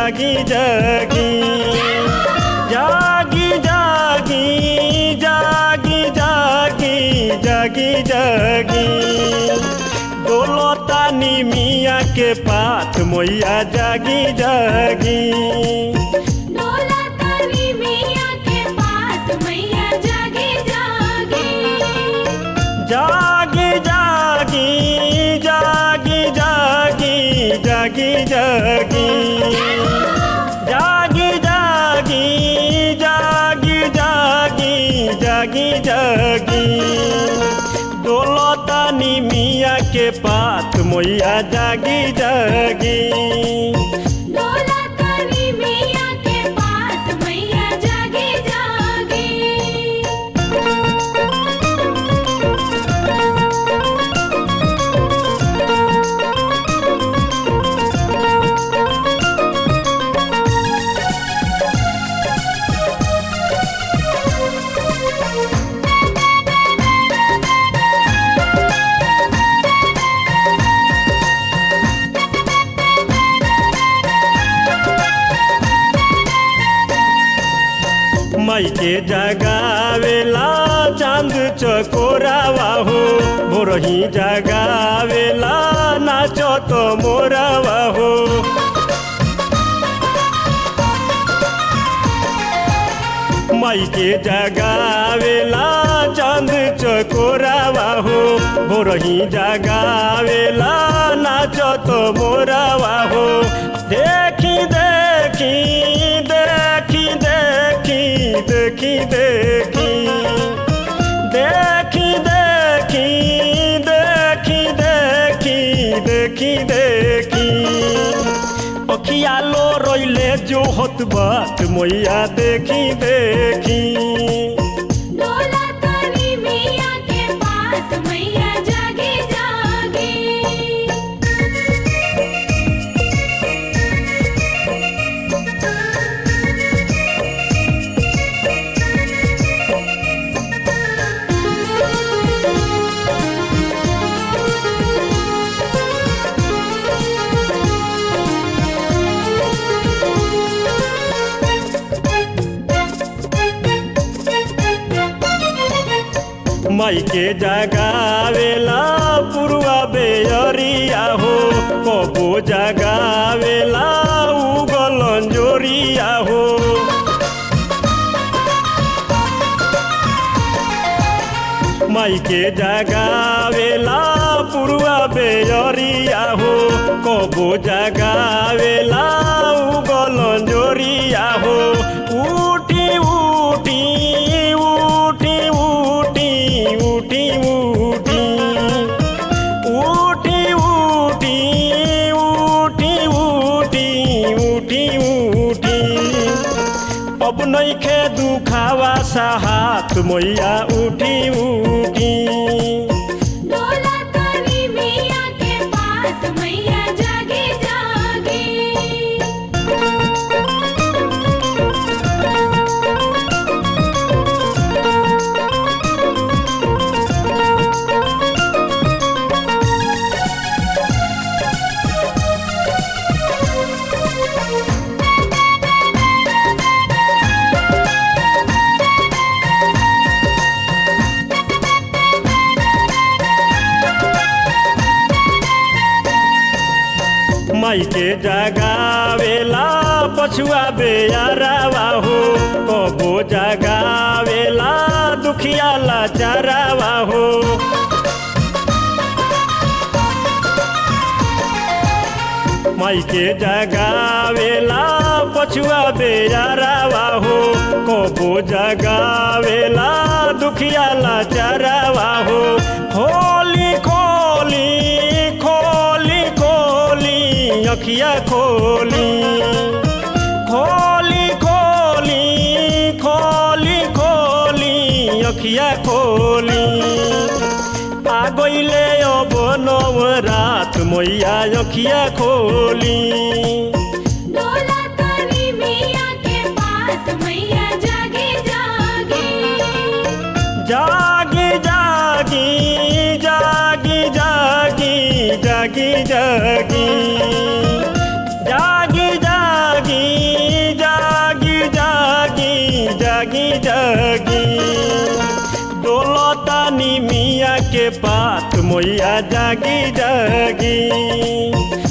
जागी जागी जागी जागी जागी जागी जागी जागी डोलता निमिया के पात मैया जागी जागी डोला तारी मिया के पास मैया जागे जागे जागी जागी जागी जागी जागी जागी जागी जागी जागी जागी जागी जागी डोलता निमिया के पात मैया जागी जागी डोला तारी मिया के पास मैया जागे जागे माई के जगावेला चांद चकोरावा हो भोरही जगावेला नाचो तो मोरावा हो माई के जगावेला चांद चकोरावा हो भोरही जगावेला नाचो तो मोरावा हो देखी देखी देखी देखी देखी देखी देखी देखी देखी देखी देखी देखी अखिया लो रोइले जो होत बात मैया देखी देखी डोला तारी मिया के पास मैया जागे जागे माई के जगावेला पुरवा बेअरिया हो कबो जगावेला उगल अंजोरिया हो माई के जगावेला पुरवा बेअरिया हो कबो जगावेला उगल अंजोरिया हो उठी उठी उठी उठी उठी उठी उठी उठी उठी उठी उठी उठी अब नइखे दुखावा साहत मैया उठी उठी डोला तारी मिया के पास मैया जागे जागे माई के जगावेला पछुआ बेयारावा हो कबो जगावेला दुखिया लाचारावा हो माई के जगावेला पछुआ बेयारावा हो कबो जगावेला दुखिया लाचारावा हो होली खोली खोली खोली अखिया खोली खोली खोली खोली खोली अखिया खोली आ गइले अब नवरात मैया अखिया खोली डोला तारी मिया के पास मैया जागे जागे जागी जागी जागी जागी जागी जागी जागी जागी के पात मैया जागी जागी